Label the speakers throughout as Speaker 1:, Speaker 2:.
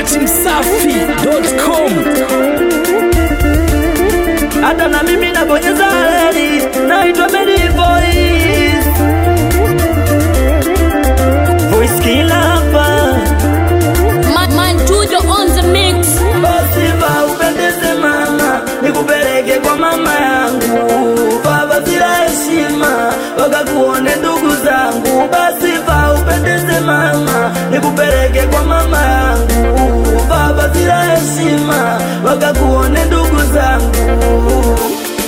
Speaker 1: dachimsafi.com
Speaker 2: hata na mimi nabonyeza reli, naitwa Medi Voice. Voice kila hapa,
Speaker 3: Man, man, Tujo on the mix.
Speaker 2: basi va upendeze mama, nikupeleke kwa mama yangu, baba bila heshima, wakakuone ndugu zangu. Basi va upendeze mama, nikupeleke kwa mama yangu, baba bila heshima, wakakuone ndugu zangu.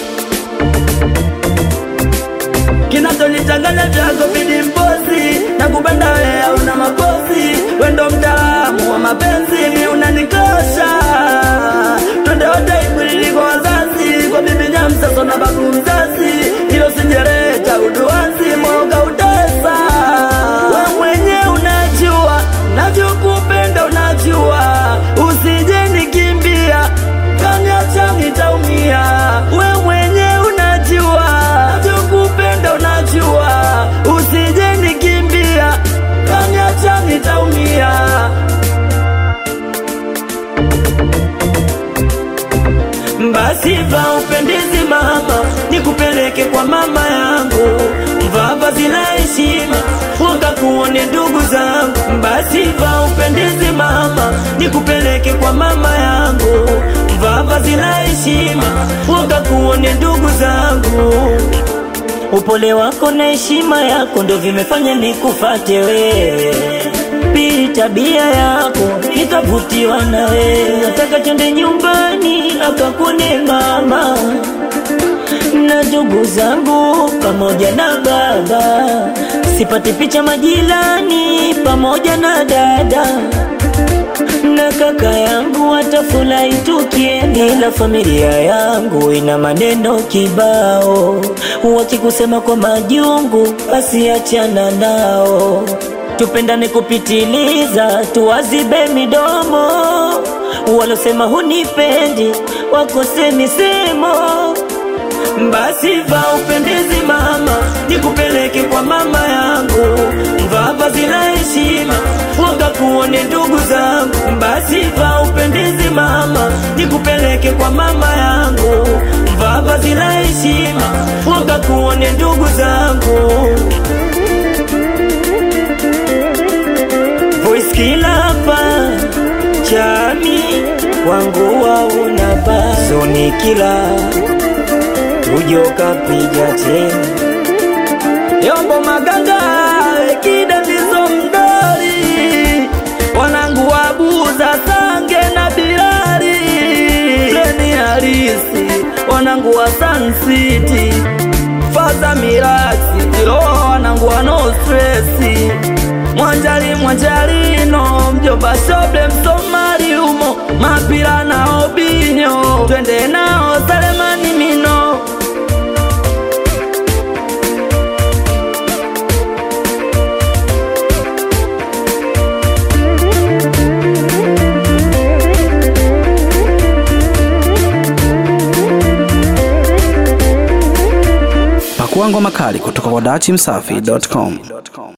Speaker 2: kinachonichanganya chako bidi mposi na kupenda wewe una maposi wendo mtaalamu wa mapenzi mi unanikosha twende wote ikwilili kwa wazazi kwa bibi nyamsaso na babu mzazi ilo sinjereta uduanzi moga utesa we mwenye unajua navyokupenda unajua usije nikimbia kaniacha nitaumia we mwenye unajua navyokupenda unajua usije nikimbia kaniacha nitaumia basi va upendezi mama nikupeleke kwa mama yangu mvaa vazi la heshima wakakuone ndugu zangu basi va upendezi mama nikupeleke kwa mama yangu mvaa vazi la heshima wakakuone ndugu zangu upole wako na heshima yako ndo vimefanya nikufate wewe pili tabia yako nikavutiwa na wewe nataka twende nyumbani akakune mama na ndugu zangu pamoja na baba sipati picha majirani pamoja na dada na kaka yangu watafurahi tukienda, ila familia yangu ina maneno kibao, wakikusema kwa majungu, basi achana nao. Tupendane kupitiliza, tuwazibe midomo, walosema hunipendi wakose misemo basi va upendezi mama, nikupeleke kwa mama yangu, mvaa vazi la heshima, wakakuone ndugu zangu. Basi va upendezi mama, nikupeleke kwa mama yangu, mvaa vazi la heshima, wakakuone ndugu zangu. Voice kila hapa chami wangu wauna bazoni kila tujo kapija tena yombo maganga ekida ndizo mdori wanangu wabuza sange na bilari pleni harisi wanangu wa Sun City faza miraksi tiroa wanangu wa no stresi mwanjali mwanjalino mjomba shoble msomali umo mapira na obinyo twende nao salemani mino
Speaker 1: pakua ngoma kali kutoka kwa dachimsafi.com